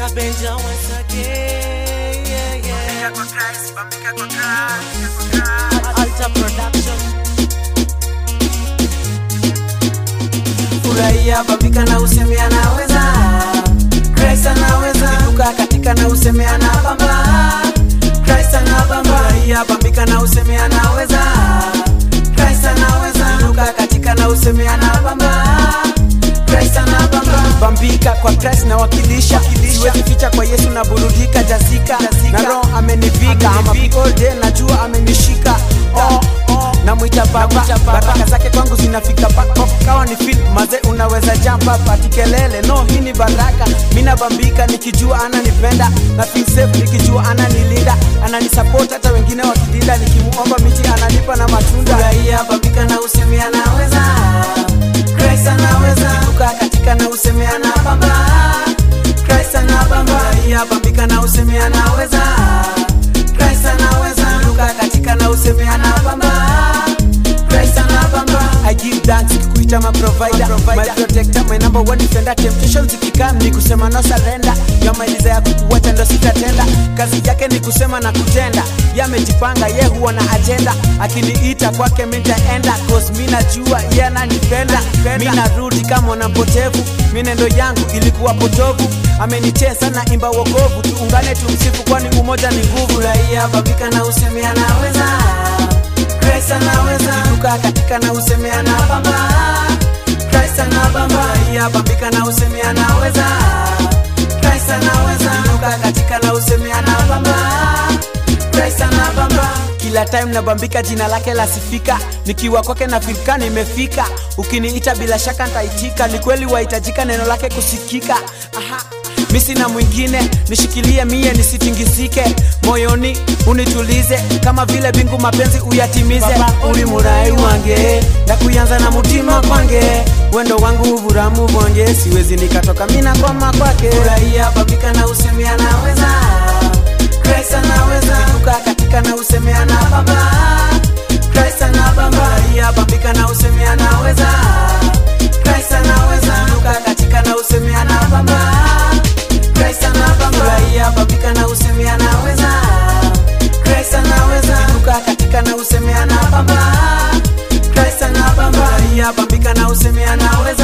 Kabenja once again. Yeah, yeah. Alta Production. furahia bambika na useme anaweza Christ anaweza inuka katika na useme anabamba Christ anabamba furahia bambika na useme anaweza Christ anaweza inuka katika na useme anabamba Christ anabamba bambika kwa Christ na wakilisha siwezi ficha kwa Yesu na burudika jazika na roho amenivika ama all day najua amenishika oh, oh. namwita baba baraka zake kwangu zinafika bako kawa ni fit maze unaweza jump up ati kelele no hii ni baraka mina bambika nikijua ananipenda na feel safe nikijua ananilinda ananisupport hata wengine wakilinda nikimuomba miti ananipa na matunda furahia bambika na usemi anaweza Christ anaweza inuka katika na usemi anabamba Christ anabamba furahia bambika na usemi anaweza Christ anaweza inuka katika na usemi anabamba Christ anabamba I give thanks kukuita my provider, my protector, my number one defender. Temptation zikikam ni kusema no surrender. Yamaliza ya kukuwacha ndo sitatenda. Kazi yake ni kusema na kutenda. Yamejipanga ye huwa na agenda. Akiniita kwake mi nitaenda, cause mi najua ye ananipenda. Mi narudi kama mwana mpotevu, minendo yangu ilikuwa potovu. Amenicheza na imba wokovu, tuungane tumsifu, kwani umoja ni nguvu. Raia babika na usemi anaweza Christ anaweza inuka katika na useme anabamba Christ anabamba ya bambika na useme anaweza Christ anaweza inuka katika na useme anabamba Christ anabamba kila time nabambika jina lake lasifika nikiwa kwake na filka nimefika ukiniita bila shaka ntaitika ni kweli wahitajika neno lake kusikika Aha mi sina mwingine nishikilie mie nisitingizike moyoni unitulize kama vile bingu mapenzi uyatimize uli murai wange ndakuyanza na mutima kwange wendo wangu uvuramu vonge siwezi nikatoka mina koma kwake furahia babika na usemi anaweza Christ anaweza inuka katika na usemi anabamba Christ anabamba furahia babika na usemi anaweza Christ anaweza inuka katika na usemi anabamba Christ anabamba furahia babika na usemi anaweza Christ anaweza inuka katika na usemi anabamba Christ anabamba furahia babika na usemi anaweza